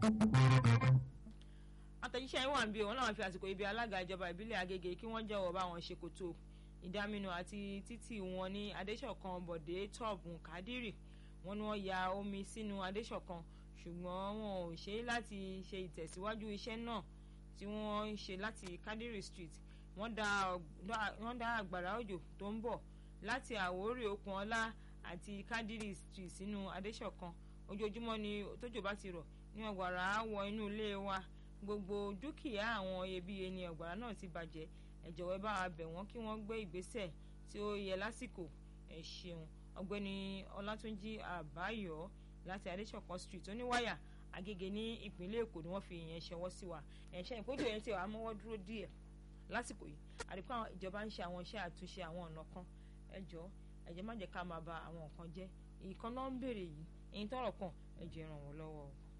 àtẹ̀jíṣẹ́ yín wà ń bí òun náà fi àsìkò ibi alága ìjọba ìbílẹ̀ Agége kí wọ́n jọ̀wọ́ bá wọn ṣe kòtò ìdáminú àti títì wọn ní Adéṣọ̀kan Bọ̀dé tọ́ọ̀bù Kádírì wọ́n ní wọ́n ya omi sínú Adéṣọ̀kan ṣùgbọ́n wọn ò ṣe láti ṣe ìtẹ̀síwájú iṣẹ́ náà tí wọ́n ń ṣe láti Kádírì Street wọ́n dá àgbàrá òjò tó ń bọ̀ láti Àwórì Okunola àti Kádírì Street sínú Adéṣọ̀kan ojoojúmọ́ ni tójò bá ti rọ̀ ní ọ̀gbàrá wọ inú ilé wa gbogbo dúkìá àwọn iyebíye ni ọ̀gbàrá náà ti bàjẹ́ ẹ jọ̀wọ́ bá wa bẹ̀ wọ́n kí wọ́n gbé ìgbésẹ̀ tí ó yẹ lásìkò ẹ ṣeun ọ̀gbẹ́ni Ọlátúnjí Àbáyọ̀ láti Adéṣọ̀kan Street oníwáyà Agége ní ìpínlẹ̀ Èkó ni wọ́n fi ìyẹn ṣọwọ́ sí wa ẹ̀ṣẹ́ ìkójú yẹn ti wà á mọ́wọ́ dúró díẹ̀ lásìkò yìí àdìpọ̀ àwọn ìjọba ń ṣe àwọn iṣẹ́ àtúnṣe àwọn ọ̀nà kan ẹ jọ̀ọ́ ẹ jẹ́ má jẹ́ ká máa ba àwọn nǹkan jẹ́ ìkan náà ń béèrè yìí èyí tọ́rọ̀ kàn ẹ jẹ́ ràn wọ́n lọ́wọ́ o.